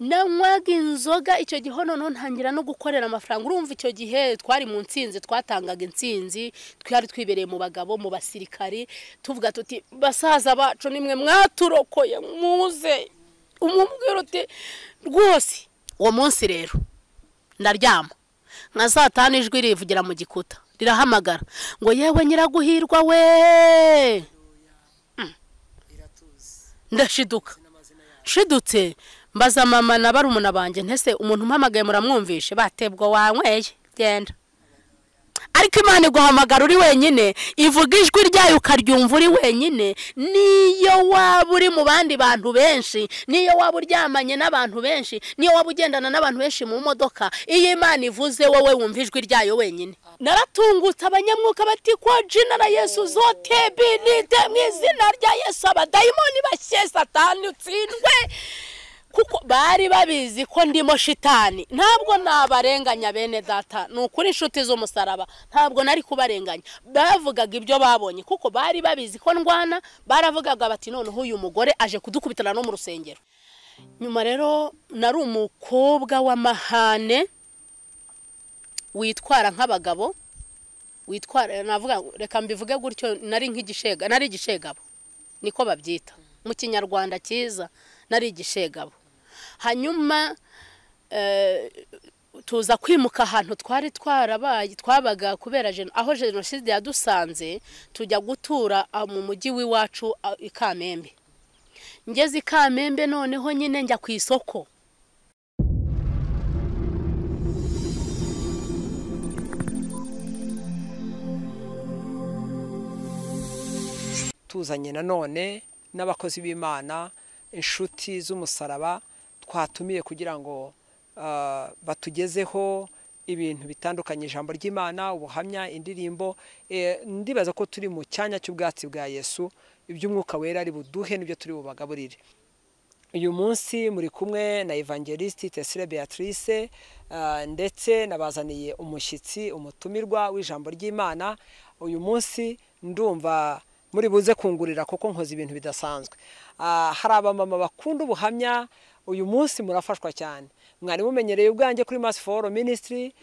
nanywaga inzoga icyo gihe noneho ntangira no gukorera amafaranga urumva icyo gihe twari mu nsinzi twatangaga insinzi twari twibereye mu bagabo mu basirikari tuvuga tuti basaza bacu nimwe mwaturokoye muze umubwira uti rwose uwo munsi rero ndaryama nka saa tanu ijwi rivugira mu gikuta rirahamagara ngo yewe nyiraguhirwa we ndashiduka nshidutse mbaza mama na barumuna banjye ntese umuntu umpamagaye muramwumvishe batebwa wanyweye genda ariko imana iguhamagara uri wenyine ivuga ijwi ryayo ukaryumva uri wenyine niyo waba uri mu bandi bantu benshi niyo waba uryamanye n'abantu benshi niyo waba ugendana n'abantu benshi mu modoka iyo imana ivuze wowe wumva ijwi ryayo wenyine naratungutse abanyamwuka bati ko jina na yesu zote binite mu izina rya yesu abadayimoni bashye satani utsindwe kuko bari babizi ko ndimo shitani ntabwo nabarenganya bene data ni ukuri inshuti z'umusaraba ntabwo nari kubarenganya bavugaga ibyo babonye kuko bari babizi ko ndwana baravugaga bati noneho uyu mugore aje kudukubitana no mu rusengero nyuma rero nari umukobwa w'amahane witwara nk'abagabo witwara navuga reka mbivuge gutyo nari nk'igishega nari igishegabo niko babyita mu kinyarwanda cyiza nari igishegabo hanyuma tuza kwimuka ahantu twari twarabaye twabaga kubera aho jenoside yadusanze tujya gutura mu mujyi w'iwacu i kamembe ngeze i kamembe noneho nyine njya ku isoko tuzanye nanone n'abakozi b'imana inshuti z'umusaraba twatumiye kugira ngo batugezeho ibintu bitandukanye ijambo ry'imana ubuhamya indirimbo ndibaza ko turi mu cyanya cy'ubwatsi bwa yesu iby'umwuka wera ari buduhe n'ibyo turi bubagaburire uyu munsi muri kumwe na evangelisite tesire beatrice ndetse nabazaniye umushyitsi umutumirwa w'ijambo ry'imana uyu munsi ndumva muri buze kungurira kuko nkoze ibintu bidasanzwe hari abamama bakunda ubuhamya uyu munsi murafashwa cyane mwari mumenyereye ubwanjye kuri masi foru minisitiri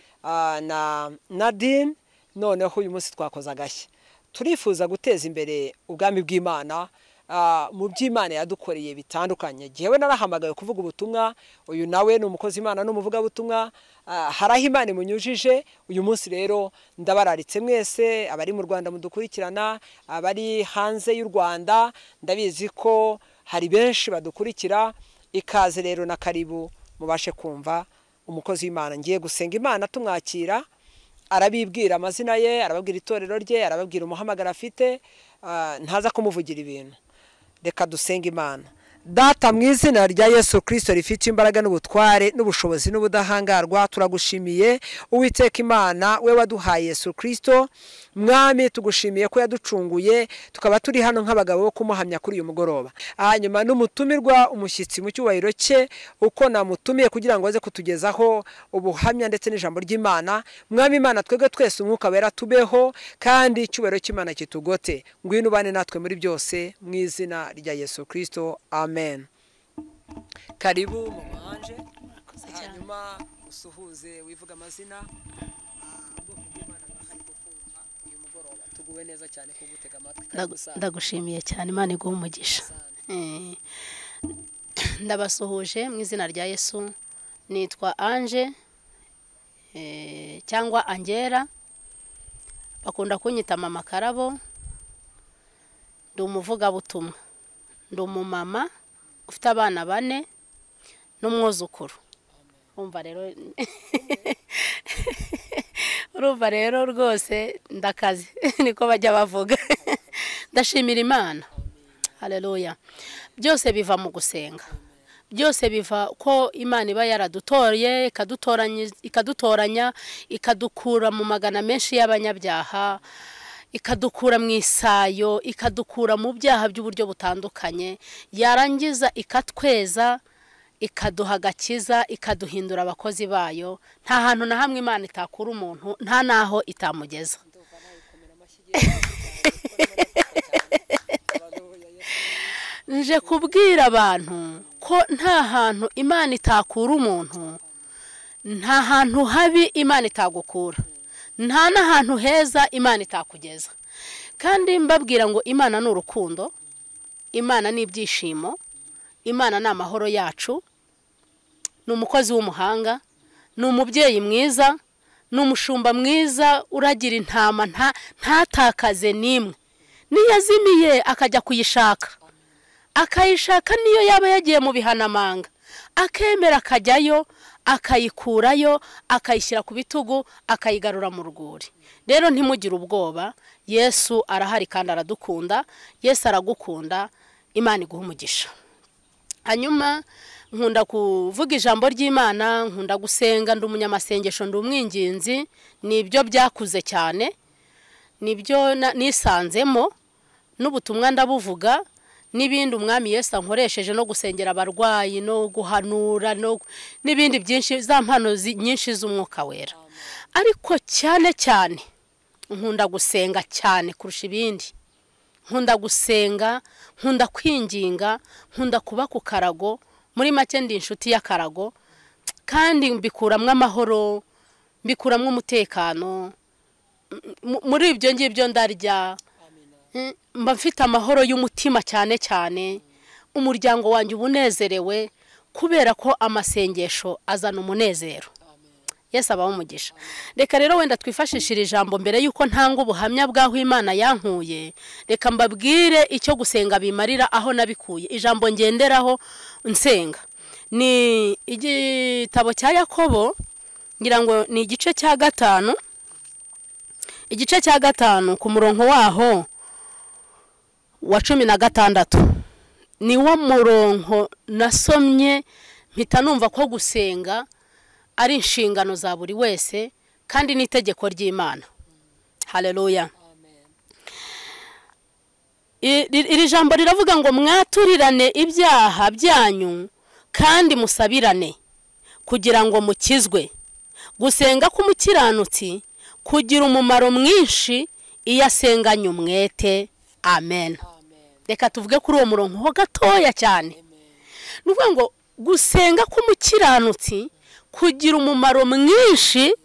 na nadine noneho uyu munsi twakoze agashya turifuza guteza imbere ubwami bw'imana mu by'imana yadukoreye bitandukanye igihe we narahamagaye kuvuga ubutumwa uyu nawe ni umukozi imana n'umuvugabutumwa hari aho imana imunyujije uyu munsi rero ndabararitse mwese abari mu rwanda mudukurikirana abari hanze y'u rwanda ndabizi ko hari benshi badukurikira ikaze rero na karibu mubashe kumva umukozi w'imana ngiye gusenga imana tumwakira arabibwira amazina ye arababwira itorero rye arababwira umuhamagaro afite ntaza kumuvugira ibintu reka dusenge imana data mu izina rya yesu kirisito rifite imbaraga n'ubutware n'ubushobozi n'ubudahangarwa turagushimiye uwiteka imana we waduhaye yesu kirisito mwami tugushimiye ko yaducunguye tukaba turi hano nk'abagabo bo kumuhamya kuri uyu mugoroba hanyuma n'umutumirwa umushyitsi mu cyubahiro cye uko namutumiye kugira ngo aze kutugezaho ubuhamya ndetse n'ijambo ry'imana mwami imana twebwe twese umwuka wera tubeho kandi icyubahiro cy'imana kitugote ngwino ubane natwe muri byose mu izina rya yesu kirisito amen amen karibu mama anje hanyuma usuhuze wivuga amazina tuguwe neza cyane kugutega amatwi ndagushimiye cyane imana iguha umugisha ndabasuhuje mu izina rya yesu nitwa anje cyangwa angera bakunda kunyita mama karabo ndi umuvugabutumwa ndi umumama ufite abana bane n'umwuzukuru urumva rero urumva rero rwose ndakaze niko bajya bavuga ndashimira imana hareruya byose biva mu gusenga byose biva ko imana iba yaradutoye ikadutoranya ikadukura mu magana menshi y'abanyabyaha ikadukura mu isayo ikadukura mu byaha by'uburyo butandukanye yarangiza ikatweza ikaduha agakiza ikaduhindura abakozi bayo nta hantu na hamwe imana itakura umuntu nta n'aho itamugeza nje kubwira abantu ko nta hantu imana itakura umuntu nta hantu habi imana itagukura nta n'ahantu heza imana itakugeza kandi mbabwira ngo imana ni urukundo imana ni ibyishimo imana ni amahoro yacu ni umukozi w'umuhanga ni umubyeyi mwiza ni umushumba mwiza uragira intama nta ntatakaze n'imwe niyazimiye akajya kuyishaka akayishaka niyo yaba yagiye mu bihanamanga akemera akajyayo akayikurayo akayishyira ku bitugu akayigarura mu rwuri rero ntimugire ubwoba yesu arahari kandi aradukunda yesu aragukunda imana iguha umugisha hanyuma nkunda kuvuga ijambo ry'imana nkunda gusenga ndi umunyamasengesho ndi umwinginzi ni ibyo byakuze cyane nibyo nisanzemo n'ubutumwa ndabuvuga n'ibindi umwami Yesu ankoresheje no gusengera abarwayi no guhanura n'ibindi byinshi za mpano nyinshi z'umwuka wera ariko cyane cyane nkunda gusenga cyane kurusha ibindi nkunda gusenga nkunda kwinginga nkunda kuba ku karago muri make ndi inshuti y'akarago kandi mbikuramo amahoro mbikuramo umutekano muri ibyo ngibyo ndarya mba mfite amahoro y'umutima cyane cyane umuryango wanjye uba unezerewe kubera ko amasengesho azana umunezero yesi abaho umugisha reka rero wenda twifashishe iri jambo mbere y'uko ntanga ubuhamya bw'aho imana yankuye reka mbabwire icyo gusenga bimarira aho nabikuye ijambo ngenderaho nsenga ni igitabo cya yakobo ngira ngo ni igice cya gatanu igice cya gatanu ku murongo waho wa cumi na gatandatu niwo murongo nasomye mpita numva ko gusenga ari inshingano za buri wese kandi n'itegeko ry'imana hareruya iri jambo riravuga ngo mwaturirane ibyaha byanyu kandi musabirane kugira ngo mukizwe gusenga k'umukiranutsi kugira umumaro mwinshi iyo asenganye umwete amen reka tuvuge kuri uwo murongo ho gatoya cyane ni ukuvuga ngo gusenga k'umukiranutsi kugira umumaro mwinshi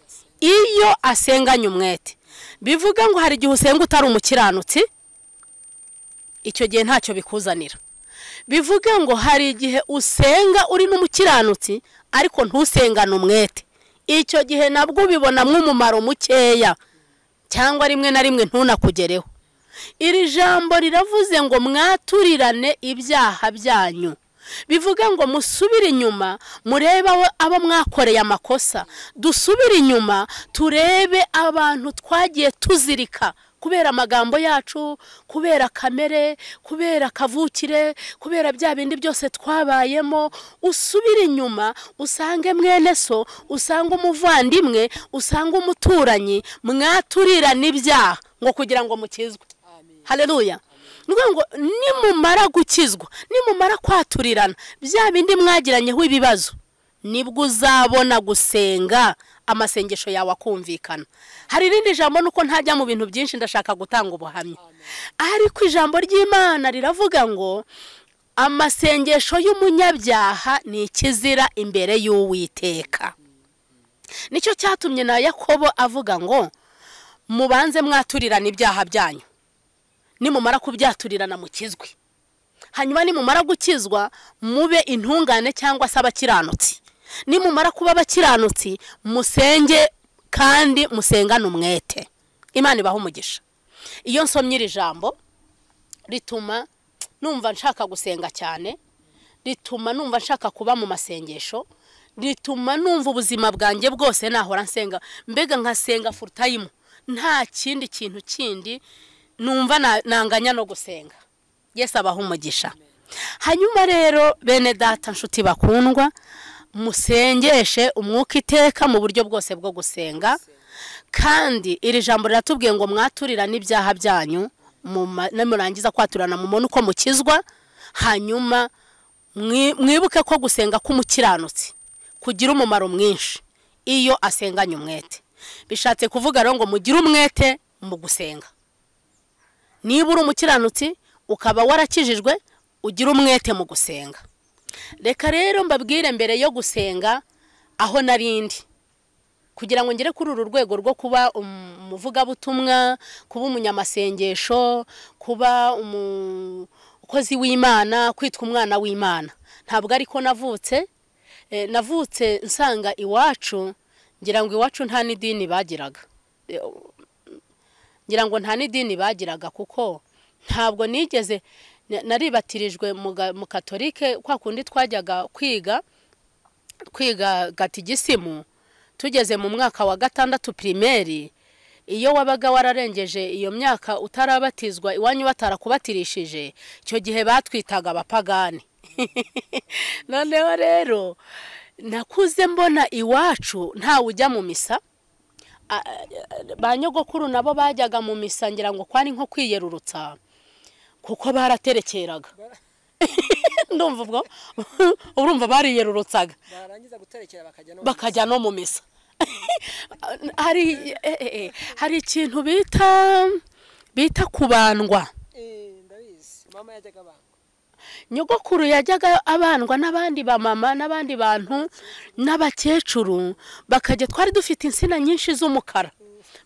iyo asenganye umwete bivuga ngo hari igihe usenga utari umukiranutsi icyo gihe ntacyo bikuzanira bivuga ngo hari igihe usenga uri n'umukiranutsi ariko ntusengane umwete icyo gihe nabwo ubibonamo umumaro mukeya cyangwa rimwe na rimwe ntunakugereho iri jambo riravuze ngo mwaturirane ibyaha byanyu bivuga ngo musubire inyuma murebe abo mwakoreye amakosa dusubire inyuma turebe abantu twagiye tuzirika kubera amagambo yacu kubera kamere kubera kavukire kubera bya bindi byose twabayemo usubire inyuma usange mwene so usange umuvandimwe usange umuturanyi mwaturirane ibyaha ngo kugira ngo mukizwe hareruya ni ngo nimumara gukizwa nimumara kwaturirana bya bindi mwagiranyeho ibibazo nibwo uzabona gusenga amasengesho yawe akumvikana hari irindi jambo nuko ntajya mu bintu byinshi ndashaka gutanga ubuhamya ariko ijambo ry'imana riravuga ngo amasengesho y'umunyabyaha ni ikizira imbere y'uwiteka nicyo cyatumye na yakobo avuga ngo mubanze mwaturirana ibyaha byanyu nimumara kubyaturirana mukizwe hanyuma nimumara gukizwa mube intungane cyangwa se abakiranutsi nimumara kuba abakiranutsi musenge kandi musengane umwete imana ibaha umugisha iyo nsomye iri jambo rituma numva nshaka gusenga cyane rituma numva nshaka kuba mu masengesho rituma numva ubuzima bwanjye bwose nahora nsenga mbega nkasenga furutayimu nta kindi kintu kindi numva nanganya no gusenga yesi abaha umugisha hanyuma rero bene data nshuti bakundwa musengeshe umwuka iteka mu buryo bwose bwo gusenga kandi iri jambo riratubwiye ngo mwaturirane ibyaha byanyu nimurangiza kwaturana mubone uko mukizwa hanyuma mwibuke ko gusenga k'umukiranutsi kugira umumaro mwinshi iyo asenganye umwete bishatse kuvuga rero ngo mugire umwete mu gusenga niba uri umukiranutsi ukaba warakijijwe ugira umwete mu gusenga reka rero mbabwire mbere yo gusenga aho narindi kugira ngo ngere kuri uru rwego rwo kuba umuvugabutumwa kuba umunyamasengesho kuba umukozi w'imana kwitwa umwana w'imana ntabwo ariko navutse navutse nsanga iwacu ngira ngo iwacu nta n'idini bagiraga ngira ngo nta n'idini bagiraga kuko ntabwo nigeze naribatirijwe mu katolike kwa kundi twajyaga kwiga twiga gatigisimu tugeze mu mwaka wa gatandatu pirimeri iyo wabaga wararengeje iyo myaka utarabatizwa iwanyu batarakubatirishije icyo gihe batwitaga abapagani noneho rero nakuze mbona iwacu ntawe ujya mu misa ba nyogokuru nabo bajyaga mu misa ngira ngo kwari nko kwiyerurutsa kuko baraterekeraga ndumva ubwo urumva bariyerurutsaga bakajya no mu misa hari ikintu bita bita kubandwa nyogokuru yajyaga abandwa n'abandi bamama n'abandi bantu n'abakecuru bakajya twari dufite insina nyinshi z'umukara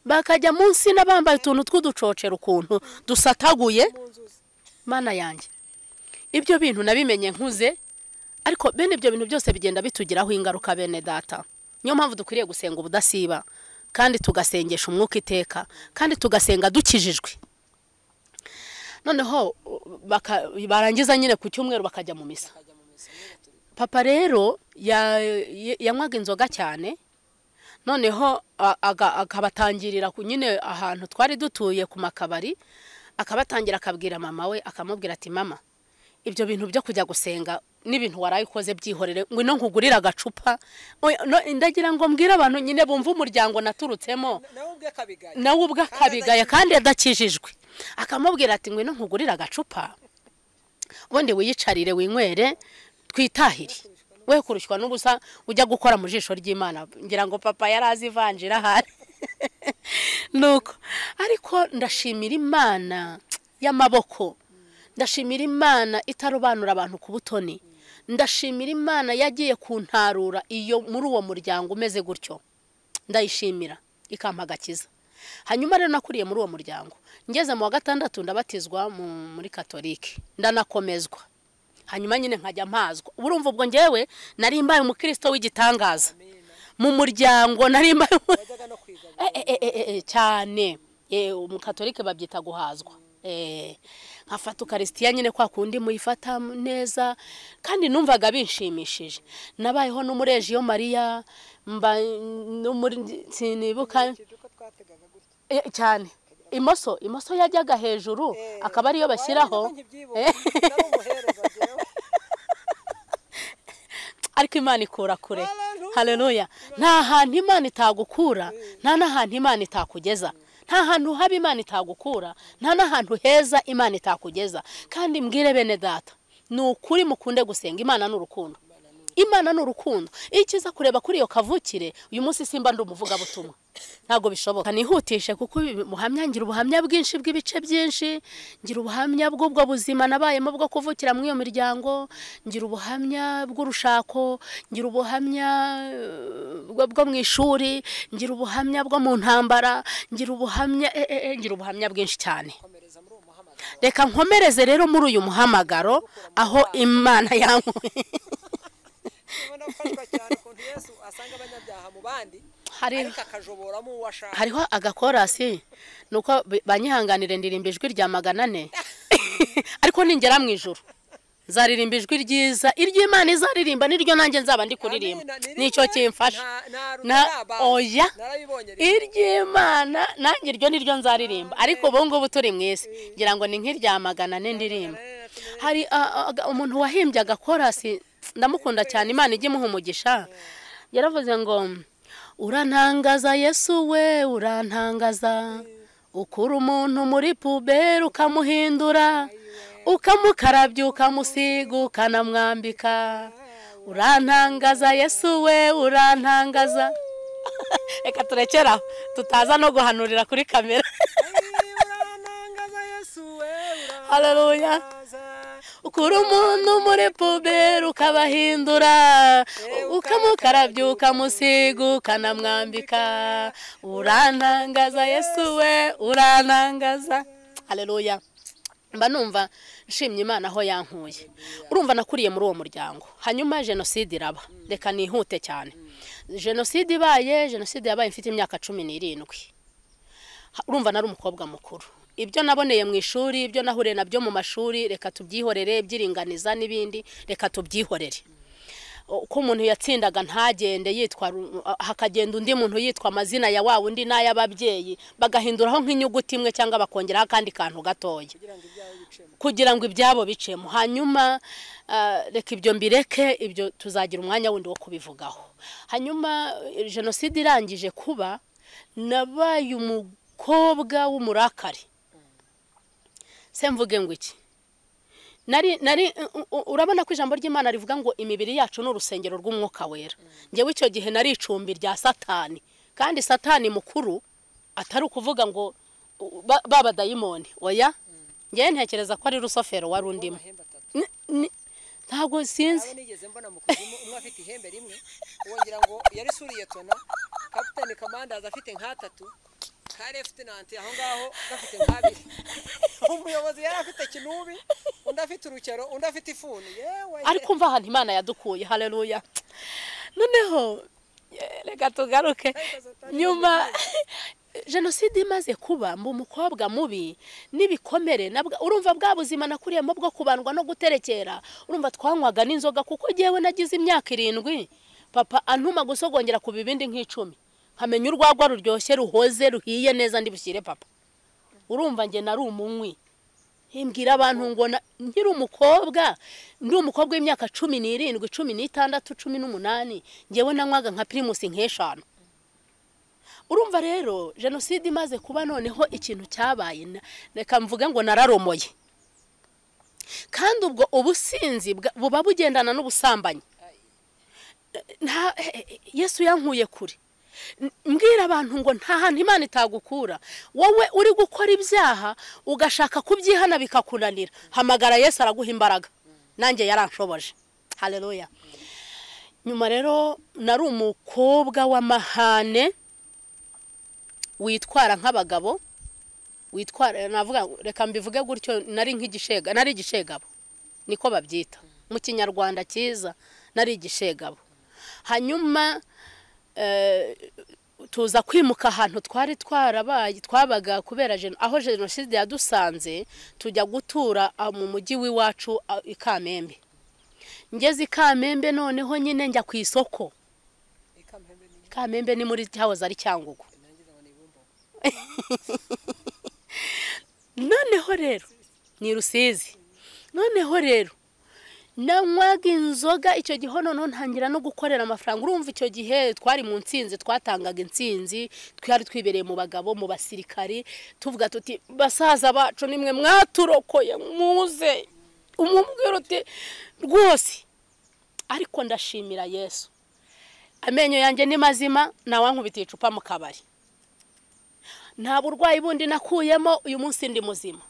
bakajya mu nsina bambaye utuntu tw'uducocero ukuntu dusataguye mana yanjye ibyo bintu nabimenye nkuze ariko bene ibyo bintu byose bigenda bitugiraho ingaruka bene data niyo mpamvu dukwiriye gusenga ubudasiba kandi tugasengesha umwuka iteka kandi tugasenga dukijijwe noneho barangiza nyine ku cyumweru bakajya mu misa papa rero yanywaga inzoga cyane noneho akabatangirira nyine ahantu twari dutuye ku makabari akabatangira akabwira mama we akamubwira ati mama ibyo bintu byo kujya gusenga n'ibintu waraye ukoze byihorere ngwino nkugurire agacupa ndagira ngo mbwire abantu nyine bumve umuryango naturutsemo nawe ubwe akabigaye kandi adakijijwe akamubwira ati ngwino nkugurire agacupa ubundi wiyicarire winywere twitahire we kurushywa n'ubusa ujya gukora mu jisho ry'imana ngira ngo papa yari azi ivanjira ahari nuko ariko ndashimira imana y'amaboko ndashimira imana itarobanura abantu ku butoni ndashimira imana yagiye kuntarura iyo muri uwo muryango umeze gutyo ndayishimira ikampa agakiza hanyuma rero nakuriye muri uwo muryango ngeze mu wa gatandatu ndabatizwa muri katolike ndanakomezwa hanyuma nyine nkajya mpazwa urumva ubwo ngewe nari mbaye umukristo w'igitangaza mu muryango nari mbaye cyane umukatolike babyita guhazwa nkafata ukarisitiya nyine kwa kundi muyifata neza kandi numvaga binshimishije nabayeho n'umurejiyo mariya mba sinibuka cyane imoso imoso yajyaga hejuru akaba ariyo bashyiraho ariko imana ikura kure hareruya nta hantu imana itagukura nta n'ahantu imana itakugeza nta hantu haba imana itagukura nta n'ahantu heza imana itakugeza kandi mbwire bene data ni ukuri mukunde gusenga imana ni urukundo imana ni urukundo iyo ukiza kureba kuri iyo kavukire uyu munsi simba ndi umuvugabutumwa ntabwo bishoboka nihutishe kuko muhamya ngira ubuhamya bwinshi bw'ibice byinshi ngira ubuhamya bw'ubwo buzima nabayemo bwo kuvukira muri iyo miryango ngira ubuhamya bw'urushako ngira ubuhamya bwo mu ishuri ngira ubuhamya bwo mu ntambara ngira ubuhamya ngira ubuhamya bwinshi cyane reka nkomereze rero muri uyu muhamagaro aho imana yankuye hariho agakorasi ni uko banyihanganire ndirimba ijwi rya magana ane ariko ningera mu ijoro nzaririmba ijwi ryiza iry'imana izaririmba niryo nanjye nzaba ndi kuririmba nicyo kimfasha oya iry'imana nanjye iryo niryo nzaririmba ariko ubu ngubu turi mu isi ngira ngo ni nk'irya magana ane ndirimba hari umuntu wahimbye agakorasi ndamukunda cyane imana ijya imuha umugisha yaravuze ngo urantangaza yesu we urantangaza ukura umuntu muri puberi ukamuhindura ukamukarabya ukamusiga ukanamwambika urantangaza yesu we urantangaza reka turekeraho tutaza no guhanurira kuri kamera hareruya ukura umuntu muri puberi ukabahindura ukamukarabya ukamusiga ukanamwambika urantangaza yesu we urantangaza hareruya mba numva nshimye imana aho yankuye urumva nakuriye muri uwo muryango hanyuma jenoside iraba reka nihute cyane jenoside ibaye jenoside yabaye mfite imyaka cumi n'irindwi urumva nari umukobwa mukuru ibyo naboneye mu ishuri ibyo nahuriye nabyo mu mashuri reka tubyihorere byiringaniza n'ibindi reka tubyihorere uko umuntu yatsindaga ntagende yitwa hakagenda undi muntu yitwa amazina ya wa undi n'ay'ababyeyi bagahinduraho nk'inyuguti imwe cyangwa bakongeraho akandi kantu gatoya kugira ngo ibyabo bicemo hanyuma reka ibyo mbireke ibyo tuzagira umwanya wundi wo kubivugaho hanyuma jenoside irangije kuba nabaye umukobwa w'umurakari se mvuge ngo iki nari nari urabona ko ijambo ry'imana rivuga ngo imibiri yacu ni urusengero rw'umwuka wera ngewe icyo gihe nari icumbi rya satani kandi satani mukuru atari ukuvuga ngo baba dayimoni oya ngewe ntekereza ko ari rusofero wari undimo ntabwo sinzi nigeze mbona mu kuzimu umwe afite ihembe rimwe wongera ngo yarisuriye tona kapitani kamandazi afite nk'atatu karefite nanti aho ngaho gafite nk'abiri umuyobozi yari afite kinubi undi afite urukero undi afite ifuni yewe ariko umva ahantu imana yadukuye hareruya noneho eh, reka tugaruke nyuma jenoside imaze kuba mba umukobwa mubi n'ibikomere nabwo- urumva bwa buzima nakuriyemo bwo kubandwa no guterekera urumva twanywaga n'inzoga kuko ngewe nagize imyaka irindwi papa antuma gusogongera ku bibindi nk'icumi nkamenya urwagwa ruryoshye ruhoze ruhiye neza ndi bushyire papa urumva njye nari umunywi mbwira abantu ngo na- nkiri umukobwa ndi umukobwa w'imyaka cumi n'irindwi cumi n'itandatu cumi n'umunani ngewe nanywaga nka pirimusi nk'eshanu urumva rero jenoside imaze kuba noneho ikintu cyabaye na- reka mvuge ngo nararomoye kandi ubwo ubusinzi bwa- buba bugendana n'ubusambanyi nta yesu yankuye kure N- mbwira abantu ngo nta hantu imana itagukura wowe uri gukora ibyaha ugashaka kubyihana bikakunanira hamagara yesu araguha imbaraga nanjye yaranshoboje hareruya nyuma rero nari umukobwa w'amahane witwara nk'abagabo witwara navuga reka mbivuge gutyo nari nk'igishega nari igishegabo niko babyita mu kinyarwanda cyiza nari igishegabo hanyuma eh, tuza kwimuka ahantu twari twarabaye twabaga kubera jeno- aho jenoside yadusanze tujya gutura ah, mu mujyi w'iwacu ah, i kamembe ngeze i kamembe noneho nyine njya ku isoko kamembe ni muri cyahoze ari cyangugu noneho rero ni rusizi noneho rero nanywaga inzoga icyo gihe noneho ntangira no gukorera amafaranga urumva icyo gihe twari mu nsinzi twatangaga insinzi twari twibereye mu bagabo mu basirikari tuvuga tuti basaza bacu nimwe mwaturokoye muze umubwira uti rwose ariko ndashimira yesu amenyo yanjye ni mazima ntawankubitiye icupa mu kabari nta burwayi bundi nakuyemo uyu munsi ndi muzima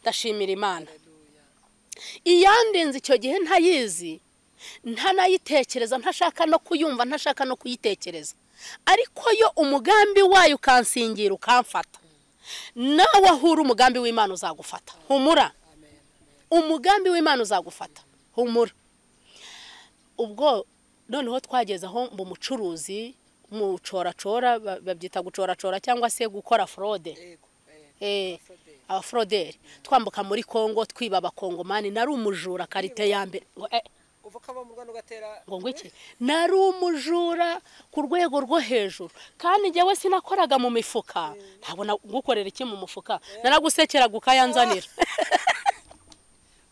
ndashimira imana iyandinze icyo gihe ntayizi ntanayitekereza ntashaka no kuyumva ntashaka no kuyitekereza ariko yo umugambi wayo ukansingira ukamfata nawe ahura umugambi w'imana uzagufata humura umugambi w'imana uzagufata humura ubwo noneho twageze aho mu mucuruzi mu coracora ba- babyita gucoracora cyangwa se gukora forode Eh, abaforoderi twambuka muri congo twiba abakongomani nari umujura karite ya mbere ngo eh, uva ukava mu rwanda ugatera ngo ngwiki nari umujura ku rwego rwo hejuru kandi njyewe sinakoraga mu mifuka ntabona gukorera iki mu mufuka naragusekeraga ukayanzanira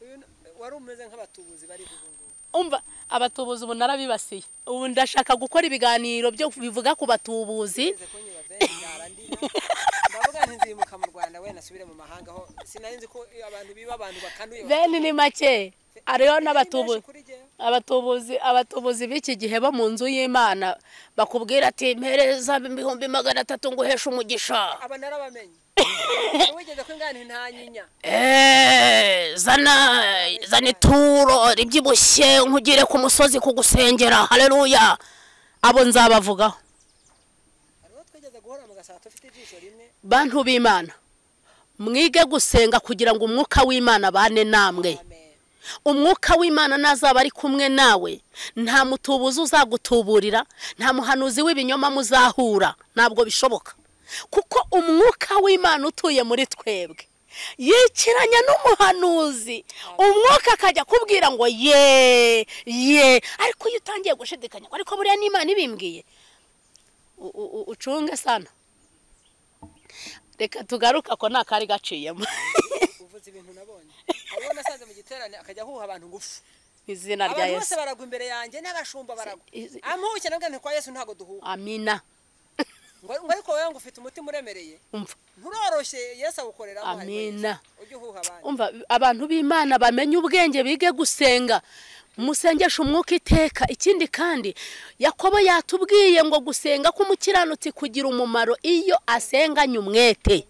uyu n- wari umeze nk'abatubuzi bari ubu ngubu umva abatubuzi ubu narabibasiye ubu ndashaka gukora ibiganiro byo bivuga ku batubuzi ngeze kunyura benshi narandina ndavuga nti nzimuka mu rwanda we nasubire mu mahanga aho sinari nzi ko abantu biba abantu bakanduye bene ni make hariho n'abatubuzi Ari menshi kuri njyewe. abatubuzi abatubuzi b'iki gihe bo mu nzu y'imana bakubwira ati mpereza ibihumbi magana atatu nguheshe umugisha aba narabamenye wigeze ko ingane nta nyinya Eee, zana zana ituro ribyibushye nkugire ku musozi kugusengera haleluya abo nzabavugaho hari uwo twigeze guhora mu gasato ufite ijisho rimwe bantu b'imana mwige gusenga kugira ngo umwuka w'imana abane namwe amen umwuka w'imana nazaba ari kumwe nawe nta mutubuzi uzagutuburira nta muhanuzi w'ibinyoma muzahura ntabwo bishoboka kuko umwuka w'imana utuye muri twebwe yikiranya n'umuhanuzi umwuka akajya akubwira ngo ye ye ariko iyo utangiye gushidikanya ngo ariko buriya n'imana ibimbwiye u- u- u- ucunge sana reka tugaruka ko nta kari gaciyemo uvuze ibintu nabonye hari uwo nasanze mu giterane akajya ahuha abantu ngufu izina rya abantu bose yesu baragwa imbere yanjye n'abashumba baragwa Izi- ampuhuke nabwo nti kwa yesu ntabwo duhuha amina ngo ngo ariko wowe ngo ufite umutima uremereye umva nturoroshye yesu awukoreramo ariko Amina. Yesu, ujye uhuha abandi umva abantu b'imana bamenye ubwenge bige gusenga musengesha umwuka iteka ikindi kandi yakobo yatubwiye ngo gusenga k'umukiranutsi kugira umumaro iyo asenganye umwete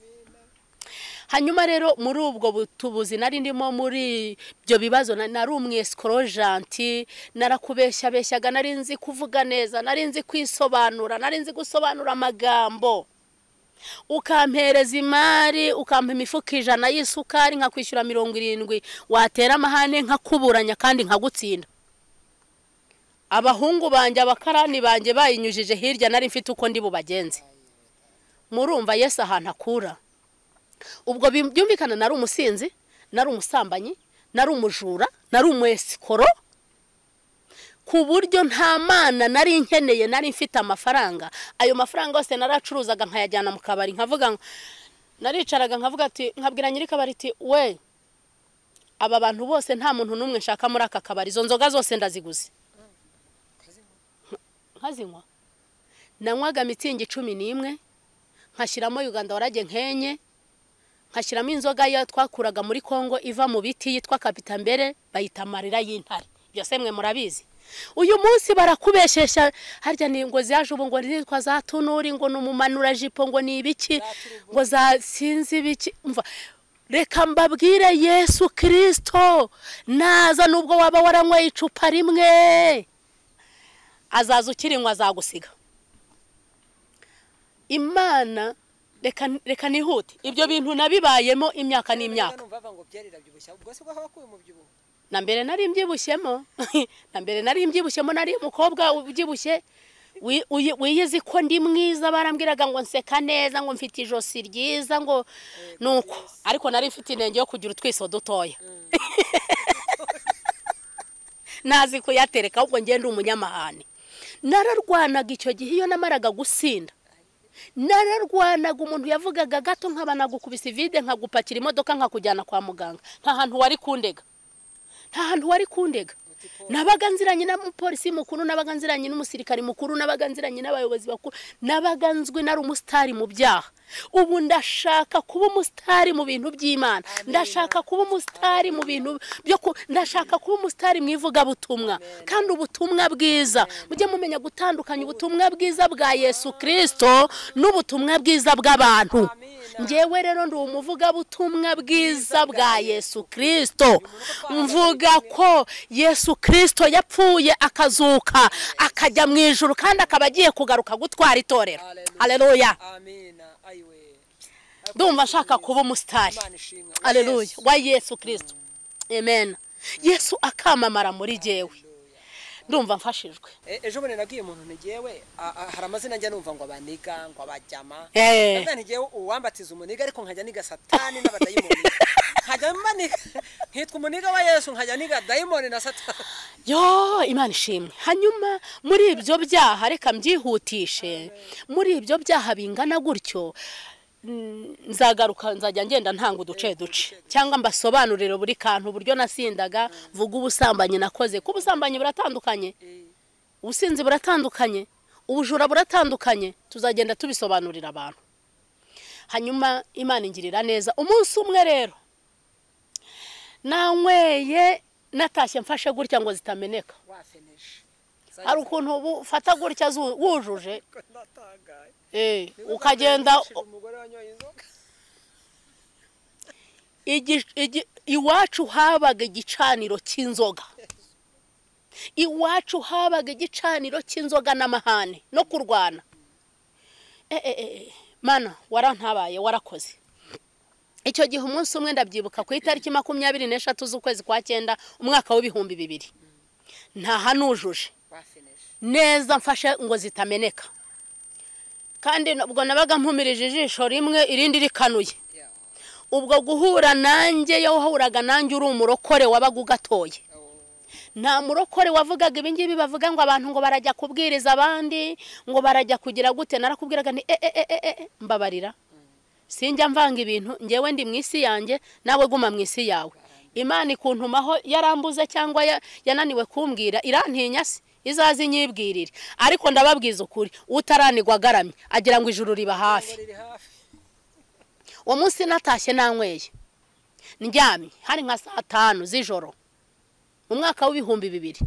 hanyuma rero muri ubwo butubuzi nari ndimo muri ibyo bibazo na- nari umwesikoro janti narakubeshyabeshyaga nari nzi kuvuga neza nari nzi kwisobanura nari nzi gusobanura amagambo ukampereza imari ukampa imifuka ijana y'isukari nkakwishyura mirongo irindwi watera amahane nkakuburanya kandi nkagutsinda abahungu banjye abakarani banjye bayinyujije hirya nari mfite uko ndi bubagenze murumva yesu ahantu akura ubwo bi- byumvikana nari umusinzi nari umusambanyi nari umujura nari umwesikoro ku buryo nta mana nari nkeneye nari mfite amafaranga ayo mafaranga yose naracuruzaga nkayajyana mu kabari nkavuga ngo- naricaraga nkavuga ati nkabwira nyir'ikabari ati we aba bantu bose nta muntu n'umwe nshaka muri aka kabari izo nzoga zose ndaziguze nkazinywa nanywaga mitsingi cumi n'imwe nkashyiramo uganda warage nkenye nkashyiramo inzoga ya twakuraga muri congo iva mu biti yitwa kapitambere bayita amarira y'intare byose mwe murabizi uyu munsi barakubeshesha harya ni ngo zaje ubu ngo nitwa za tunuri ngo ni umumanura jipo ngo ni ibiki ngo za sinzi ibiki umva reka mbabwire yesu kirisito naza nubwo waba waranyweye icupa rimwe azaza ukirinywa azagusiga imana reka reka nihute ibyo bintu nabibayemo imyaka n'imyaka numva bava ngo byerera byibushya ubwo si bwo haba akuye mu byibuho na mbere nari mbyibushyemo na mbere nari mbyibushyemo nari umukobwa ubyibushye wi- uyi- wiyizi ko ndi mwiza barambwiraga ngo nseka neza ngo mfite ijosi ryiza ngo nuko ariko nari mfite intenge yo kugira utwiso dutoya ntazi kuyatereka ahubwo ngende umunyamahane nararwanaga icyo gihe iyo namaraga gusinda nararwanaga umuntu yavugaga gato nkaba nagukubise ivide nkagupakira imodoka nkakujyana kwa muganga nta hantu wari kundega nta hantu wari kundega nabaga nziranye n'umupolisi mukuru nabaga nziranye n'umusirikari mukuru nabaga nziranye n'abayobozi bakuru nabaga nzwi nari umusitari mu byaha ubu ndashaka kuba umusitari mu bintu by'imana ndashaka kuba umusitari mu bintu byo ku- ndashaka kuba umusitari mu ivugabutumwa kandi ubutumwa bwiza mujye mumenya gutandukanya ubutumwa bwiza bwa yesu kirisito n'ubutumwa bwiza bw'abantu ngewe rero ndi umuvugabutumwa bwiza bwa yesu kirisito mvuga ko yesu kirisito yapfuye akazuka akajya mu ijoro kandi akaba agiye kugaruka gutwara itorero hareruya amina ayiwe ndumva nshaka kuba umusitari imana ishimwe hareruya Yesu. wa yesu kirisito amen yesu akamamara muri jyewe ndumva mfashijwe E- ejo bundi nabwiye umuntu ntigewe hari amazina njya numva ngo abaniga ngo abajyama Eh. ndavuga ntigewe uwambatiza umuniga ariko nkajya niga satani n'abadayimoni nkajya mbaniga nkitwa umuniga wa yesu nkajya niga dayimoni na satani yo imana ishimwe hanyuma muri ibyo byaha reka mbyihutishe muri ibyo byaha bingana gutyo mm, nzagaruka nzajya ngenda ntanga uduce duce cyangwa mbasobanurire buri kantu uburyo nasindaga vuga ubusambanyi nakoze ko ubusambanyi buratandukanye ubusinzi buratandukanye ubujura buratandukanye tuzagenda tubisobanurira abantu hanyuma imana ingirira neza umunsi umwe rero nanyweye natashye mfashe gutya ngo zitameneka wafeneshe hari ukuntu uba ufata gutya zu- wujuje natangaye eh, ukagenda umugore wanyoye inzoga igi- igi- iwacu habaga igicaniro cy'inzoga iwacu habaga igicaniro cy'inzoga n'amahane no kurwana Eh, eh, eh, mana warantabaye warakoze icyo gihe umunsi umwe ndabyibuka ku itariki makumyabiri n'eshatu z'ukwezi kwa cyenda umwaka w'ibihumbi bibiri ntahanujuje neza mfashe ngo zitameneka kandi ubwo nabaga mpumirije ijisho rimwe irindi rikanuye ubwo guhura nanjye iyo wahuraga nanjye uri umurokore wabaga ugatoye nta murokore wavugaga ibingibi bavuga ngo abantu ngo barajya kubwiriza abandi ngo barajya kugira gute narakubwiraga ni e e e e e mbabarira sinjya mvanga ibintu ngewe ndi mu isi yanjye nawe guma mu isi yawe imana ikuntumaho yarambuze cyangwa ya- yananiwe kumbwira irantinya se izaze inyibwirire ariko ndababwiza ukuri utaranigwa agaramye agira ngo ijuru riba hafi uwo munsi natashye nanyweye ndyamye hari nka saa tanu z'ijoro mu mwaka w'ibihumbi bibiri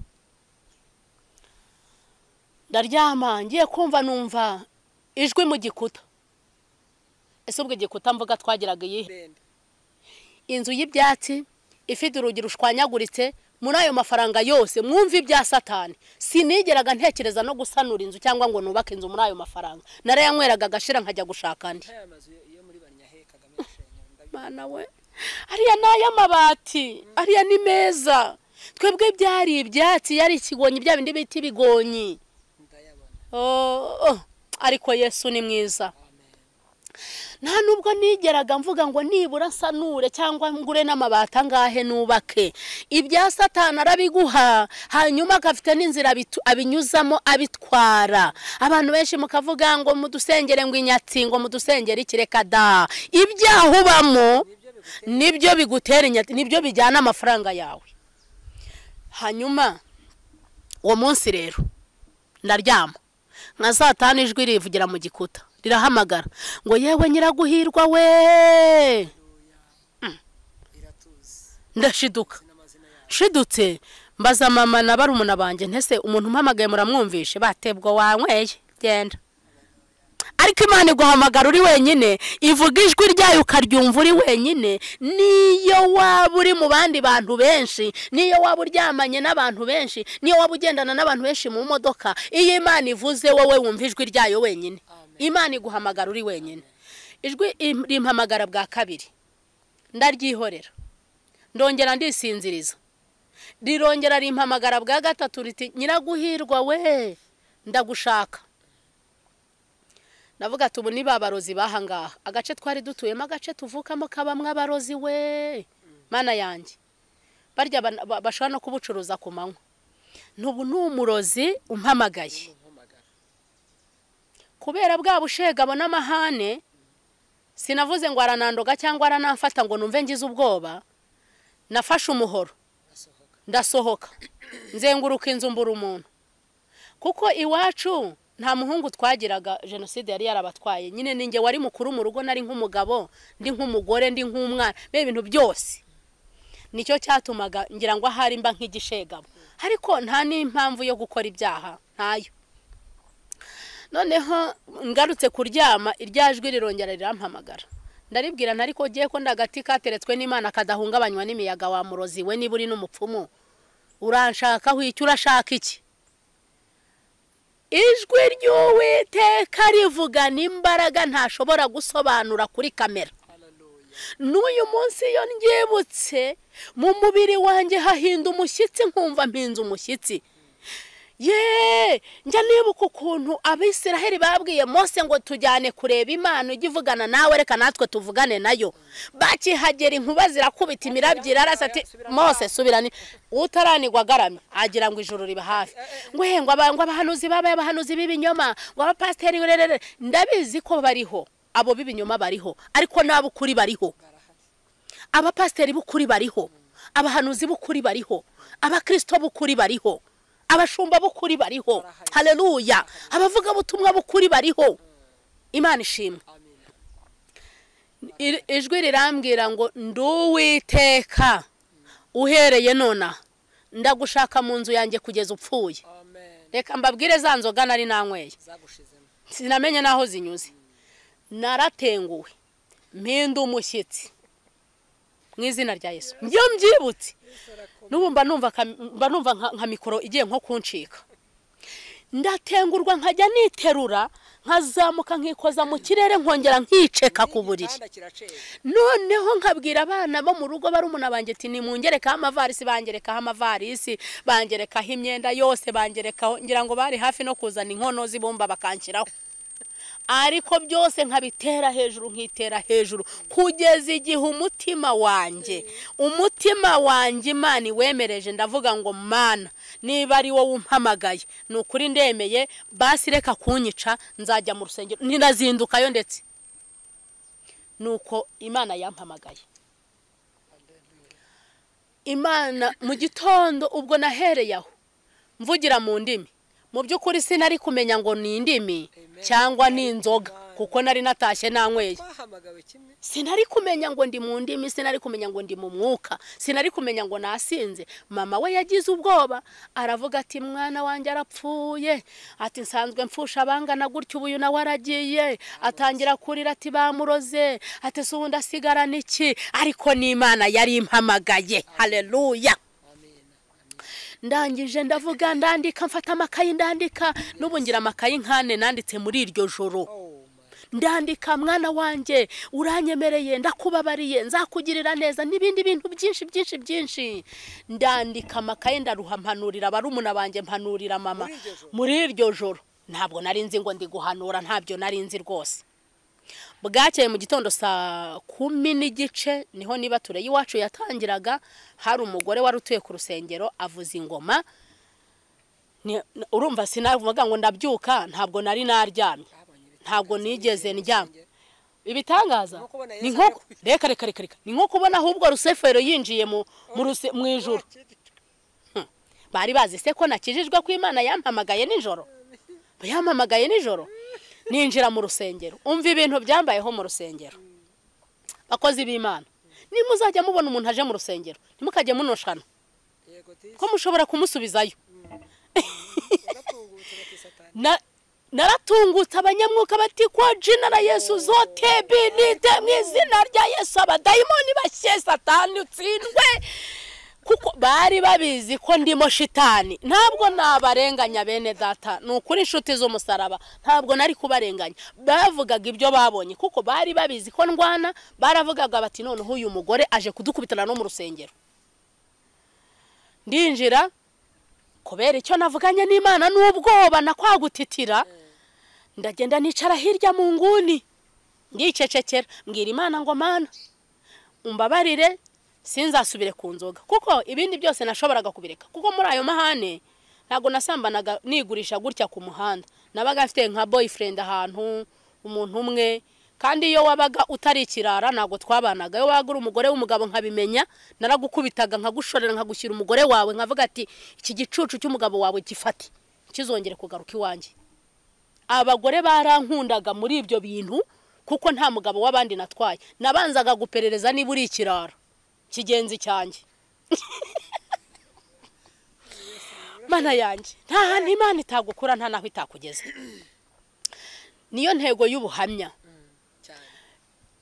ndaryama ngiye kumva numva ijwi mu gikuta ese ubwo igikuta mvuga twagiraga iyihe inzu y'ibyatsi ifite urugi rushwanyaguritse muri ayo mafaranga yose mwumve ibya satani sinigeraga ntekereza no gusanura inzu cyangwa ngo nubake inzu muri ayo mafaranga narayanywereraga agashira nkajya gushaka andi mana we ariya ni ay'amabati ariya ni meza twebwe byari ibyatsi yari ikigonyi bya bindi bita ibigonyi Oh, oh, ariko yesu ni mwiza nta nubwo nigeraga mvuga ngo nibura nsanure cyangwa ngure n'amabati angahe nubake ibya satana arabiguha hanyuma agafite n'inzira abitu- abinyuzamo abitwara abantu benshi mukavuga ngo mudusengere ngo inyatsi ngo mudusengere ikireka da ibyaha ubamo nibyo bigutera inyatsi nibyo bijyana amafaranga yawe hanyuma uwo munsi rero ndaryama nka saa tanu ijwi rivugira mu gikuta rirahamagara ngo yewe nyiraguhirwa we ndashiduka nshidutse mbaza mama na barumuna banjye ntese umuntu umpamagaye muramwumvishe batebwa wanyweye genda ariko imana iguhamagara uri wenyine ivuga ijwi ryayo ukaryumva uri wenyine niyo waba uri mu bandi bantu benshi niyo waba uryamanye n'abantu benshi niyo waba ugendana n'abantu benshi mu modoka iyo imana ivuze wowe wumva ijwi ryayo wenyine imana iguhamagara uri wenyine ijwi im- rimpamagara bwa kabiri ndaryihorera ndongera ndisinziriza rirongera rimpamagara bwa gatatu riti nyiraguhirwa we ndagushaka navuga ati ubu ni ba barozi b'aha ngaha agace twari dutuyemo agace tuvukamo kabamo abarozi we mana yanjye barya ba- ba- bashobora no kubucuruza ku manywa n'ubu ni umurozi umpamagaye kubera bwa bushega n'amahane sinavuze ngo aranandoga cyangwa aranamfata ngo numve ngize ubwoba nafashe umuhoro ndasohoka nzenguruka inzu mbura umuntu kuko iwacu nta muhungu twagiraga jenoside yari yarabatwaye nyine ninjye wari mukuru mu rugo nari nk'umugabo ndi nk'umugore ndi nk'umwana be ibintu byose nicyo cyatumaga ngira ngo ahari mba nk'igishegabo ariko nta n'impamvu yo gukora ibyaha ntayo noneho ngarutse kuryama irya jwi rirongera rirampamagara ndaribwira nta ariko ugiye ko ndagati kateretswe n'imana kadahungabanywa n'imiyaga wa murozi we niba uri n'umupfumu uranshakaho icyo urashaka iki ijwi ry'uwiteka rivugana imbaraga ntashobora gusobanura kuri kamera n'uyu munsi iyo ndyibutse mu mubiri wanjye hahinda umushyitsi nkumva mpinze umushyitsi ye njya nibuka ukuntu abisiraheli babwiye mose ngo tujyane kureba imana ujye uvugana nawe reka natwe tuvugane nayo bakihagera inkuba zirakubita imirabyo irarasa ati mose subirane utaranigwa agaramye agira ngo ijoro riba hafi we ngo aba- ngo abahanuzi babaye abahanuzi b'ibinyoma ngo abapasiteri rerere ndabizi ko bariho abo b'ibinyoma bariho ariko n'ab'ukuri bariho abapasiteri b'ukuri bariho abahanuzi b'ukuri bariho abakirisito b'ukuri bariho abashumba b'ukuri bariho hareruya abavugabutumwa b'ukuri bariho imana ishimwe Ir- ijwi rirambwira ngo nduwiteka uhereye nonaha ndagushaka mu nzu yanjye kugeza upfuye reka mbabwire za nzoga nari nanyweye sinamenye n'aho zinyuze naratenguwe mpinda umushyitsi mu izina rya yesu iyo mbyibutse n'ubu mba numva ka- mba numva nka- nka mikoro igiye nko kuncika ndatengurwa nkajya niterura nkazamuka nkikoza mu kirere nkongera nkiceka ku buriri noneho nkabwira abana bo mu rugo barumuna banjye ati nimungerekaho amavarisi bangerekaho amavarisi bangerekaho imyenda yose bangerekaho ngira ngo bari hafi no kuzana inkono z'ibumba bakanshyiraho ariko byose nkabitera hejuru nkitera hejuru kugeza igihe umutima wanjye umutima wanjye imana iwemereje ndavuga ngo mana niba ari wowe umpamagaye ni ukuri ndemeye basi reka kunyica nzajya mu rusengero ntinazindukayo ndetse nuko imana yampamagaye imana mu gitondo ubwo nahereye aho mvugira mu ndimi mu by'ukuri sinari kumenya ngo ni indimi cyangwa ni inzoga kuko nari natashye nanyweye twahamagawe kimwe sinari kumenya ngo ndi mu ndimi sinari kumenya ngo ndi mu mwuka sinari kumenya ngo nasinze mama we yagize ubwoba aravuga ati mwana wanjye arapfuye ati nsanzwe mfusha abangana gutya ubu uyu nawe aragiye atangira kurira ati bamuroze ati si ubundi asigarana iki ariko n'imana yari impamagaye hareruya ndangije ndavuga ndandika mfata amakayi ndandika n'ubu ngira amakayi nkane nanditse muri iryo joro ndandika mwana wanjye uranyemereye ndakubabariye nzakugirira neza n'ibindi bintu byinshi byinshi byinshi ndandika amakaye ndaruha mpanurira barumuna banjye mpanurira mama muri iryo joro ntabwo nari nzi ngo ndi guhanura ntabyo nari nzi rwose bwakeye mu gitondo saa kumi n'igice niho niba ture y'iwacu yatangiraga hari umugore wari utuye ku rusengero avuza ingoma Ni- urumva sinavuga ngo ndabyuka ntabwo nari naryamye ntabwo nigeze ndyama ibitangaza nko kubona ni Yesu nko ari reka reka reka reka ni nko kubona ahubwo rusefero yinjiye mu mu ruse- mu ijuru bari bazi se ko nakijijwe ko imana yampamagaye nijoro yampamagaye nijoro ninjira mu rusengero umva ibintu byambayeho mu rusengero bakozi b'imana nimuzajya mubona umuntu aje mu rusengero ntimukajye munoshana yego ko mushobora kumusubizayo tugatungutse batisatani Na- naratungutse abanyamwuka bati kwa jina na yesu zote binite mu izina rya yesu abadayimoni bashye satani utsindwe kuko bari babizi ko ndimo shitani ntabwo nabarenganya bene data ni ukuri inshuti z'umusaraba ntabwo nari kubarenganya bavugaga ibyo babonye kuko bari babizi ko ndwana baravugaga bati noneho uyu mugore aje kudukubitana no mu rusengero ndinjira kubera icyo navuganye n'imana n'ubwoba na kwa gutitira ndagenda nicara hirya mu nguni ndicecekera mbwira imana ngo mana umbabarire sinzasubire ku nzoga kuko ibindi byose nashoboraga kubireka kuko muri ayo mahane ntabwo nasambanaga nigurisha gutya ku muhanda nabaga mfite nka boyfriend ahantu umuntu umwe kandi iyo wabaga utari ikirara ntabwo twabanaga iyo waga uri umugore w'umugabo nkabimenya naragukubitaga nkagushorera nkagushyira umugore wawe nkavuga ati iki gicucu cy'umugabo wawe gifate kizongere kugaruka iwanjye abagore barankundaga muri ibyo bintu kuko nta mugabo w'abandi natwaye nabanzaga guperereza niba uri ikirara kigenzi cyanjye mana yanjye nta hantu imana itagukura nta naho itakugeze niyo ntego y'ubuhamya cyane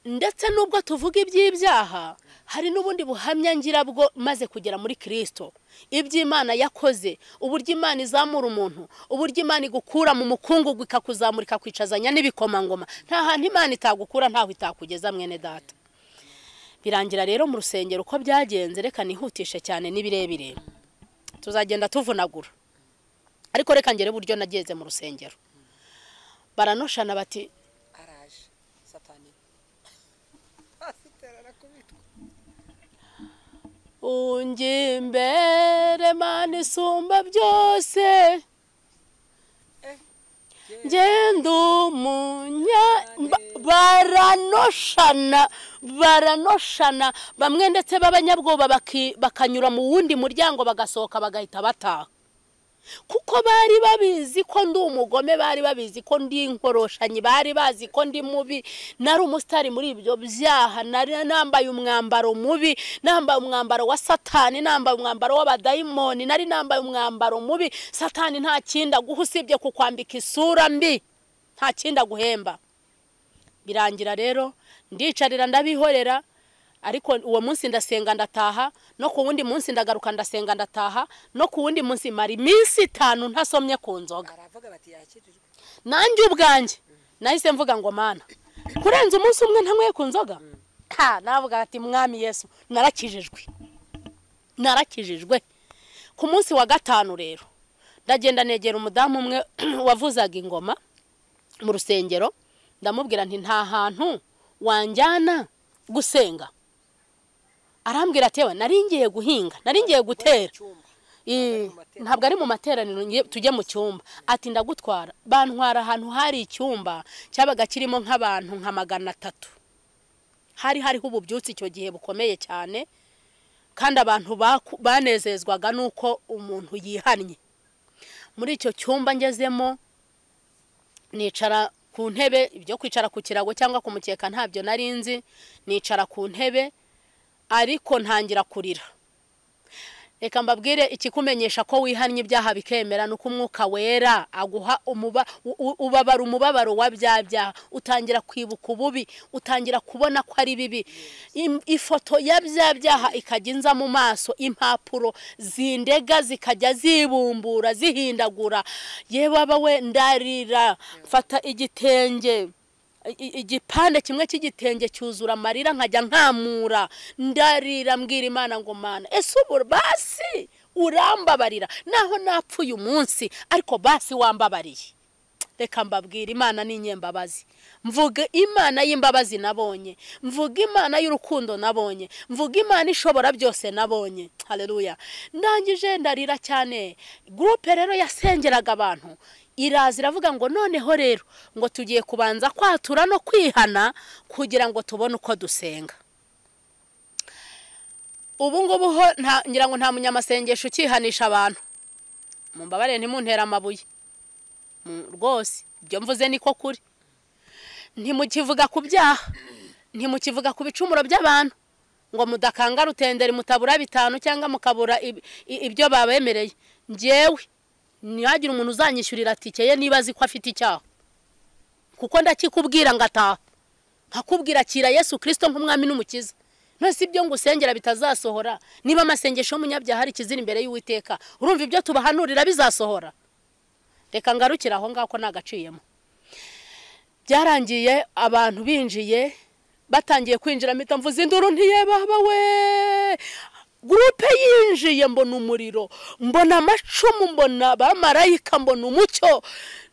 ndetse n'ubwo tuvuga iby'ibyaha hari n'ubundi buhamya ngira bwo maze kugera muri kirisito iby'imana yakoze uburyo imana izamura umuntu uburyo imana igukura mu mukungugu ikakuzamura ikakwicazanya n'ibikomangoma nta hantu imana itagukura ntaho itakugeza mwene data birangira rero mu rusengero uko byagenze reka nihutishe cyane n'ibirebire tuzagenda tuvunagura ariko reka ngere uburyo nageze mu rusengero baranoshana bati araje satani asitera arakubitwa unjye imbere mana isumba byose ngenda umunya ba- baranoshana baranoshana bamwe ndetse b'abanyabwoba baki- bakanyura mu wundi muryango bagasohoka bagahita bataha kuko bari babizi ko ndi umugome bari babizi ko ndi inkoroshanyi bari bazi ko ndi mubi nari umusitari muri ibyo byaha nari nambaye umwambaro mubi nambaye umwambaro wa satani nambaye umwambaro w'abadayimoni nari nambaye umwambaro mubi satani nta kindi aguha usibye kukwambika isura mbi nta kindi aguhemba birangira rero ndicarira ndabihorera ariko uwo munsi ndasenga ndataha no ku wundi munsi ndagaruka ndasenga ndataha no ku wundi munsi mara iminsi itanu ntasomye ku nzoga baravuga bati yakirirwe nanjye ubwanjye nahise mvuga ngo mana kurenza umunsi umwe ntanyweye ku nzoga ha navuga ati mwami yesu narakijijwe narakijijwe ku munsi wa gatanu rero ndagenda negera umudamu umwe wavuzaga ingoma mu rusengero ndamubwira nti nta hantu wanjyana gusenga arambwira ati yewe nari ngiye guhinga nari ngiye gutera icyumba Ii, ntabwo ari mu materaniro ngiye- tujye mu cyumba ati ndagutwara bantwara ahantu hari icyumba cyabaga kirimo nk'abantu nka magana atatu hari hariho ububyutse icyo gihe bukomeye cyane kandi abantu baku- banezezwaga n'uko umuntu yihannye muri icyo cyumba ngezemo nicara ku ntebe ibyo kwicara ku kirago cyangwa ku mukeka ntabyo nari nzi nicara ku ntebe ariko ntangira kurira reka mbabwire ikikumenyesha ko wihannye ibyaha bikemera ni uko umwuka wera aguha umuba u- u- ubabara umubabaro wa bya byaha utangira kwibuka ububi utangira kubona ko ari bibi Im- ifoto ya bya byaha ikajya inza mu maso impapuro zindega zikajya zibumbura zihindagura yewe aba we ndarira mfata igitenge i- i- igipande kimwe cy'igitenge cyuzura amarira nkajya nkamura ndarira mbwira imana ngo mana ese ubu basi urambabarira naho napfuye umunsi ariko basi wambabariye reka mbabwira imana ni inyembabazi mvuga imana y'imbabazi nabonye mvuga imana y'urukundo nabonye mvuga imana ishobora byose nabonye hareruya ndangije ndarira cyane gurupe rero yasengeraga abantu iraza iravuga ngo noneho rero ngo tugiye kubanza kwatura no kwihana kugira ngo tubone uko dusenga ubu ngubu ho nta- ngira ngo nta munyamasengesho ukihanisha abantu mumbabarire ntimuntere amabuye Mm, rwose ibyo mvuze niko kuri ntimukivuga ku byaha ntimukivuga ku bicumuro by'abantu ngo mudakanga rutenderi mutabura bitanu cyangwa mukabura ib- i- ibyo babemereye ngewe ntihagire umuntu uzanyishyurira tike ye niba azi ko afite icyaha kuko ndakikubwira ngataha nkakubwira akira yesu kirisito nk'umwami n'umukiza none si ibyo ngusengera bitazasohora niba amasengesho y'umunyabyaha ari ikizira imbere y'uwiteka urumva ibyo tubahanurira bizasohora reka ngarukire aho ngaho ko nagaciyemo byarangiye abantu binjiye batangiye kwinjira mpita mvuze induru ntiyebaba we gurupe yinjiye mbona umuriro mbona amacumu mbona abamarayika mbona umucyo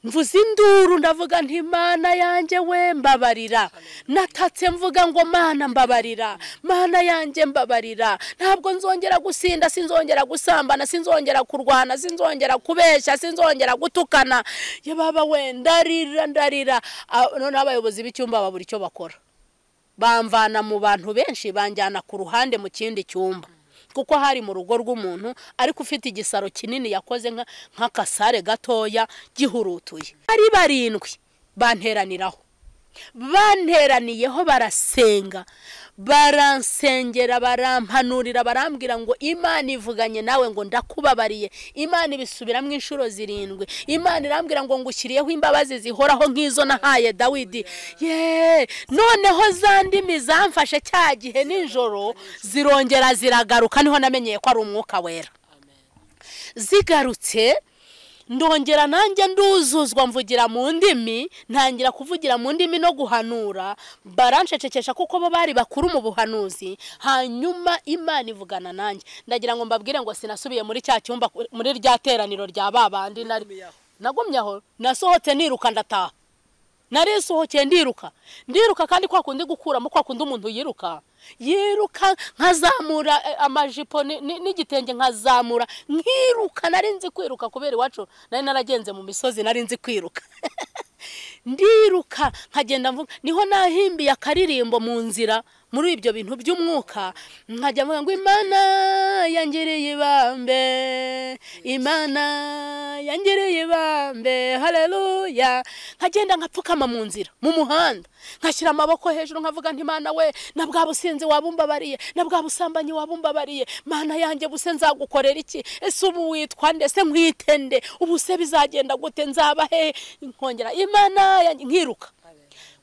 mvuze induru ndavuga nti mana yanjye we mbabarira natatse mvuga ngo mana mbabarira mana yanjye mbabarira ntabwo nzongera gusinda sinzongera gusambana sinzongera kurwana sinzongera kubeshya sinzongera gutukana ya baba we ndarira ndarira Ah, noneho abayobozi b'icyumba babura icyo bakora bamvana mu bantu benshi banjyana ku ruhande mu kindi cyumba kuko hari mu rugo rw'umuntu ariko ufite igisaro kinini yakoze nka- nk'akasare gatoya gihurutuye ari barindwi banteraniraho banteraniyeho barasenga baransengera barampanurira barambwira ngo imana ivuganye nawe ngo ndakubabariye imana ibisubiramo inshuro zirindwi imana irambwira ngo ngushyiriyeho imbabazi zihoraho nk'izo nahaye dawidi ye noneho za ndimi zamfashe cya gihe nijoro zirongera ziragaruka niho namenyeye ko ari umwuka wera zigarutse ndongera nanjye nduzuzwa mvugira mu ndimi ntangira kuvugira mu ndimi no guhanura baranshecekesha kuko bo bari bakuru mu buhanuzi hanyuma imana ivugana nanjye ndagira ngo mbabwire ngo sinasubiye muri cya cyumba muri rya teraniro rya ba bandi nari nagumye aho nasohotse niruka ndataha narisohokeye ndiruka ndiruka kandi kwa kundi gukuramo kwa kundi umuntu yiruka yiruka nkazamura eh, amajipo ni- ni- n'igitenge nkazamura nkiruka nari nzi kwiruka kubera iwacu nari naragenze mu misozi nari nzi kwiruka ndiruka nkagenda mvuga niho nahimbiye akaririmbo mu nzira muri ibyo bintu by'umwuka nkajya mvuga ngo imana yangiriye ibambe imana yangiriye ibambe haleluya nkagenda nkapfukama mu nzira mu muhanda nkashyira amaboko hejuru nkavuga nti mana we na bwa businzi wabumbabariye na bwa busambanyi wabumbabariye mana yanjye buse nzagukorera iki ese ubu witwa nde se nkwite nde ubu se bizagenda gute nzaba hehe nkongera imana yanjye nkiruka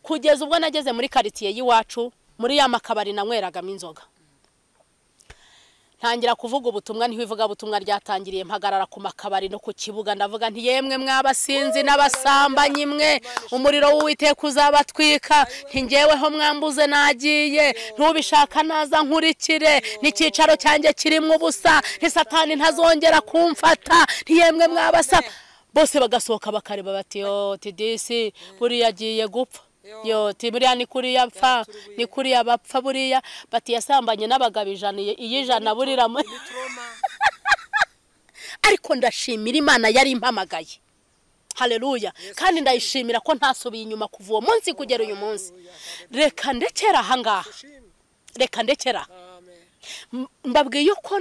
kugeza ubwo nageze muri karitsiye y'iwacu muri ya makabari nanyweragamo inzoga ntangira kuvuga ubutumwa niho ivugabutumwa ryatangiriye mpagarara ku makabari no ku kibuga ndavuga nti yemwe mwabasinzi n'abasambanyi mwe umuriro w'uwiteka uzabatwika ntingeweho mwambuze nagiye ntubishaka naza nkurikire n'icyicaro cyanjye kirimo ubusa ntisatani ntazongera kumfata ntiyemwe mwabasaba bose bagasohoka bakareba bati yo tidisi buriya agiye gupfa yo buriya ni kuriya apfa ni kuriya bapfa buriya bati yasambanye n'abagabo ijana iy'ijana burira ariko ndashimira imana yari impamagaye hareruya kandi ndayishimira ko ntasubiye inyuma kuva uwo munsi kugera uyu munsi reka ndekera ahangaha reka ndekera mbabwiye uko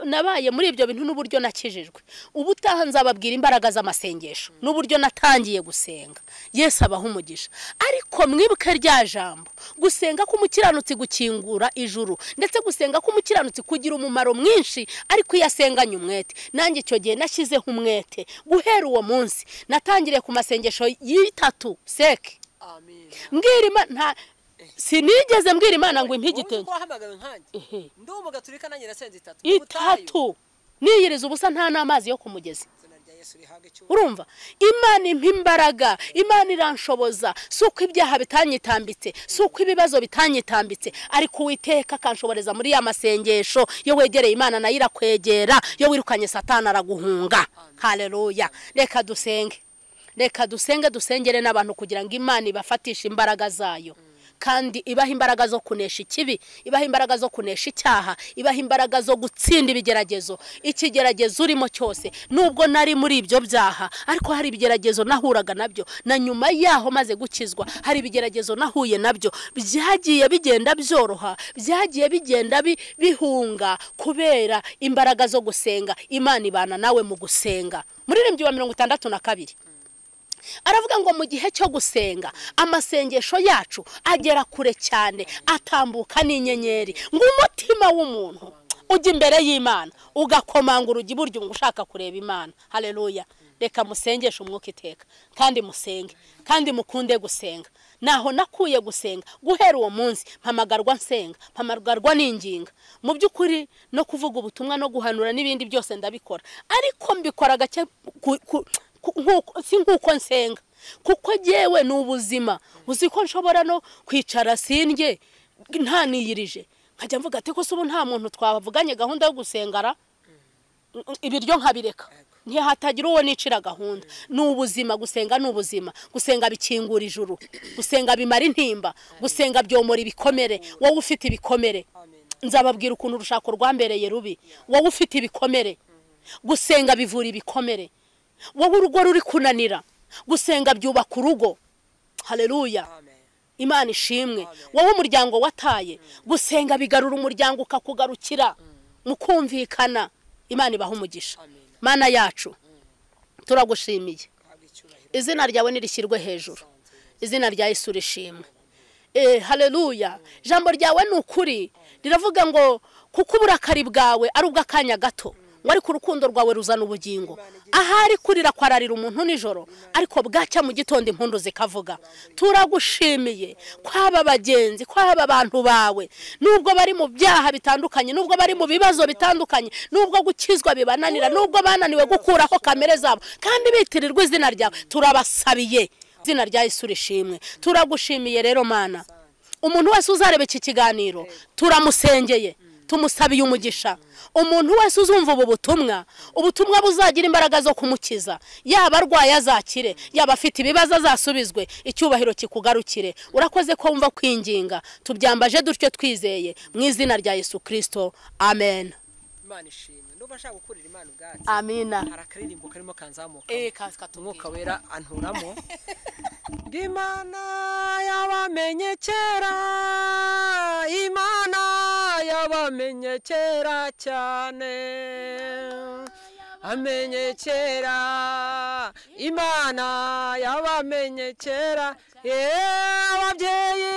nabaye muri ibyo bintu n'uburyo nakijijwe ubu utaha nzababwira imbaraga z'amasengesho n'uburyo natangiye gusenga yesi abaha umugisha ariko mwibuke rya jambo gusenga k'umukiranutsi gukingura ijuru ndetse gusenga k'umukiranutsi kugira umumaro mwinshi ariko iyo asenganye umwete nanjye icyo gihe nashyizeho umwete guhera uwo munsi natangiriye ku masengesho y'itatu seke mbwirima nta sinigeze mbwira imana ngo impe igitenge itatu niyiriza ubusa nta n'amazi yo ku mugezi urumva imana impa imbaraga imana iranshoboza si uko ibyaha bitanyitambitse si uko ibibazo bitanyitambitse ariko uwiteka akanshoboreza muri ya masengesho iyo wegereye imana nayo irakwegera iyo wirukanye satana araguhunga hareruya reka dusenge reka dusenge dusengere n'abantu kugira ngo imana ibafatishe imbaraga zayo kandi ibaha imbaraga zo kunesha ikibi ibaha imbaraga zo kunesha icyaha ibaha imbaraga zo gutsinda ibigeragezo ikigeragezo urimo cyose nubwo nari muri ibyo byaha ariko hari ibigeragezo nahuraga nabyo na nyuma yaho maze gukizwa hari ibigeragezo nahuye nabyo byagiye bigenda byoroha byagiye bigenda bihunga kubera imbaraga zo gusenga imana ibana nawe mu gusenga muririmbyi wa mirongo itandatu na kabiri aravuga ngo mu gihe cyo gusenga amasengesho yacu agera kure cyane atambuka n'inyenyeri ngo umutima w'umuntu ujya imbere y'imana ugakomanga urugi buryo ushaka kureba imana hareruya reka musengeshe umwuka iteka kandi musenge kandi mukunde gusenga naho nakuye gusenga guhera uwo munsi mpamagarwa nsenga mpamagarwa n'inginga mu by'ukuri no kuvuga ubutumwa no guhanura n'ibindi byose ndabikora ariko mbikora gake si nk'uko nsenga kuko yewe ni ubuzima uzi ko nshobora no kwicara sindye ntaniyirije nkajya mvuga ati ko ubu nta muntu twavuganye gahunda yo gusengara ibiryo nkabireka ntihatagira uwo nicira gahunda ni ubuzima gusenga ni ubuzima gusenga bikingura ijuru gusenga bimara intimba gusenga byomora ibikomere wowe ufite ibikomere nzababwira ukuntu urushako rwambereye rubi wowe ufite ibikomere gusenga bivura ibikomere wowe urugo ruri kunanira gusenga byubaka urugo hareruya imana ishimwe wowe umuryango wataye gusenga bigarura umuryango ukakugarukira mukumvikana imana ibaha umugisha mana yacu turagushimiye izina ryawe nirishyirwe hejuru izina rya Yesu urishimwe hareruya ijambo ryawe ni ukuri riravuga ngo kuko uburakari bwawe ari ubw'akanya gato ariko urukundo rwawe ruzana ubugingo ahari kurira kwararira umuntu nijoro ariko bwacya mu gitondo impundu zikavuga turagushimiye kwaba abagenzi kwaba abantu bawe nubwo bari mu byaha bitandukanye nubwo bari mu bibazo bitandukanye nubwo gukizwa bibananira nubwo bananiwe gukuraho kamere zabo kandi bitirirwa izina ryawe turabasabiye izina rya Yesu urishimwe turagushimiye rero mana umuntu wese uzareba iki kiganiro turamusengeye tumusabiye umugisha umuntu wese uzumva ubu butumwa ubutumwa buzagira imbaraga zo kumukiza yaba arwaye azakire yaba afite ibibazo azasubizwe icyubahiro kikugarukire urakoze ko wumva kwinginga tubyambaje dutyo twizeye mu izina rya yesu kirisito amen amina hari akaririmbo karimo kanzamuka umwuka wera anturamo imana yabamenye kera imana yabamenye kera cyane amenye kera imana yabamenye kera ababyeyi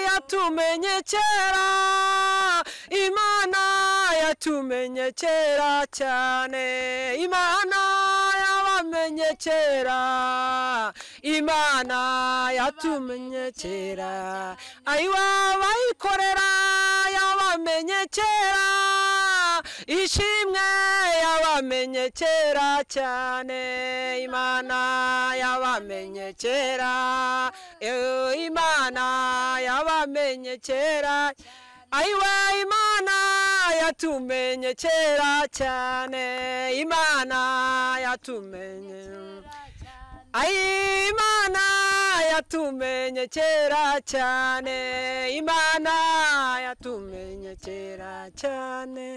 yatumenye kera imana yatumenye kera cyane imana yabamenye kera imana yatumye kera ayiwa bayikorera yabamenye kera ishimwe yabamenye kera cyane imana yabamenye kera Eh, imana yabamenye kera ayiwa imana yatumenye kera cyane imana yatumenye Ay, imana yatumenye kera cyane imana yatumenye kera cyane